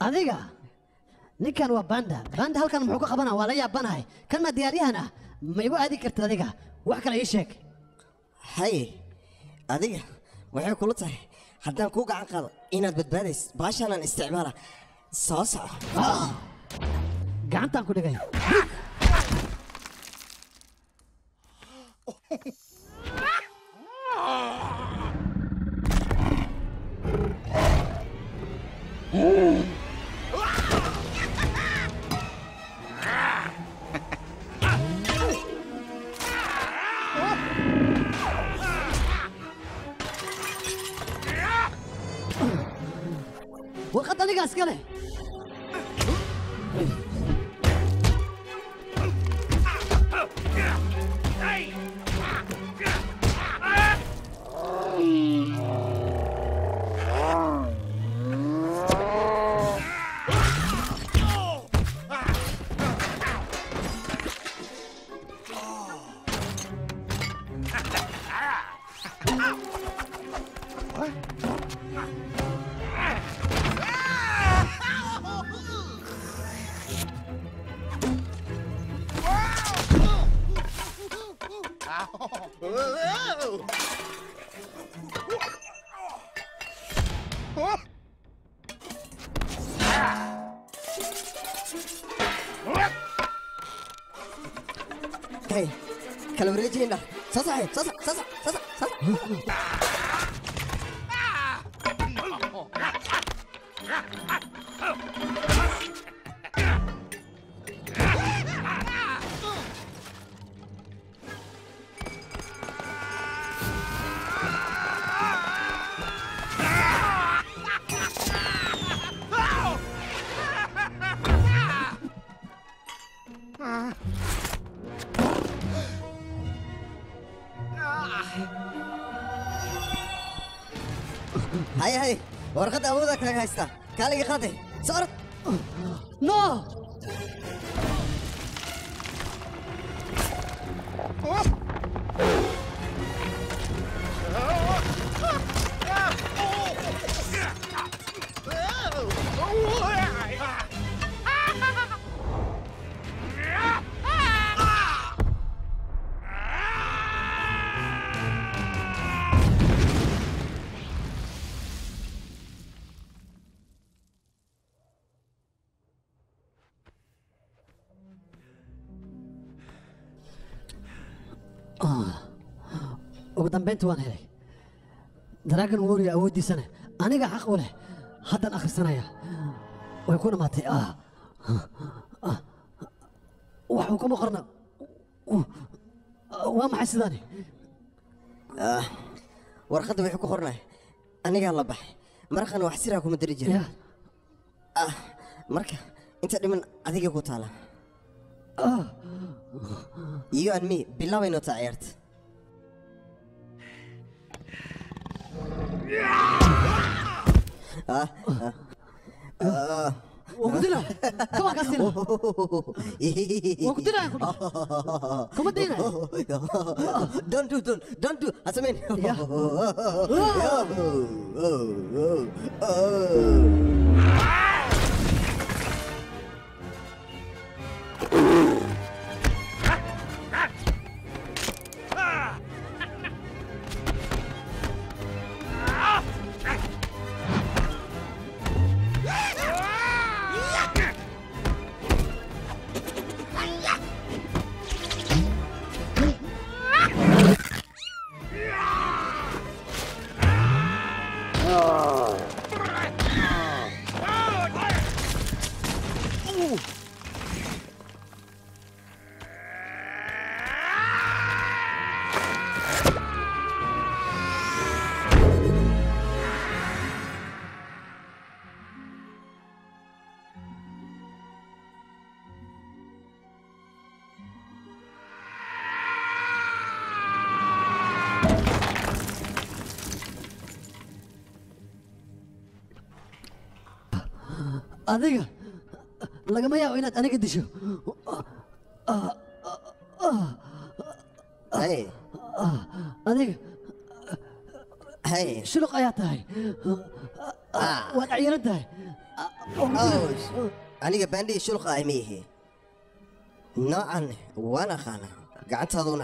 adiga ninkan waa banda banda halkan muxuu ka qabanaa waa la yaabanahay kan ma diyaaryahan ah ma igu aadi kartid adiga wax kale ii sheeg haye adiga waxay kula tahay haddaan kuu gacan qaado inaad badbaadays baashaanaan isticmaala soo soco gacantaan ku dhigay warqad anigaa iska leh hey kala wareejiyeyna soo saxay soo sax soo sax soo sax soo sax haye haye warqadda awooda kaaga haystaa kaaliga qaade soo orod no ugu dambayntii waan helay daraagan warrior awooddiisana aniga xaq u leh haddaan akhrisanaya way ku dhammaatay ah ah, waxuu kuma qorna waa maxay sidaani Ah, warqadda wuxuu ku qornay anigaa la baxay maraqana wax siraa kuma dari jira ah marka inta dhiman adiga ku taala you and me bilaabayno taa ciyaarta ah ah ah Waa ku dilaa kama kaa sila waa ku dilaa kuma diinay don't do don't don't do hasameyn adiga lagama yaabo inaad aniga disho hey adiga hey shuluq ayaa tahay waad ciyaran tahay aniga baandhii shulqa ah miihi noocan waan aqaanaa gacantaaduna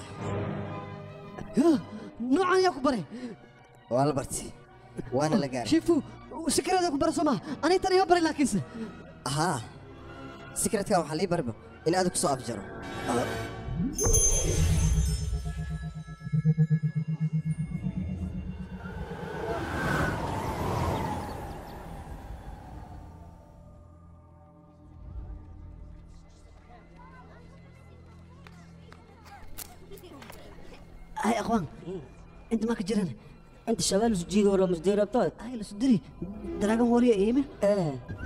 noocan yaa ku baray waa la bartay waana la gaaray shifu sikirada ku bara soo maha aniga tan ima baray laakiinse haa sikradka waxaa lii barba in aad ku soo afjaro هاي اخوان انت ما كجرن انت شغال سجيد ولا مش دير ابطال هاي لسدري دراجون ووريا ايمن ايه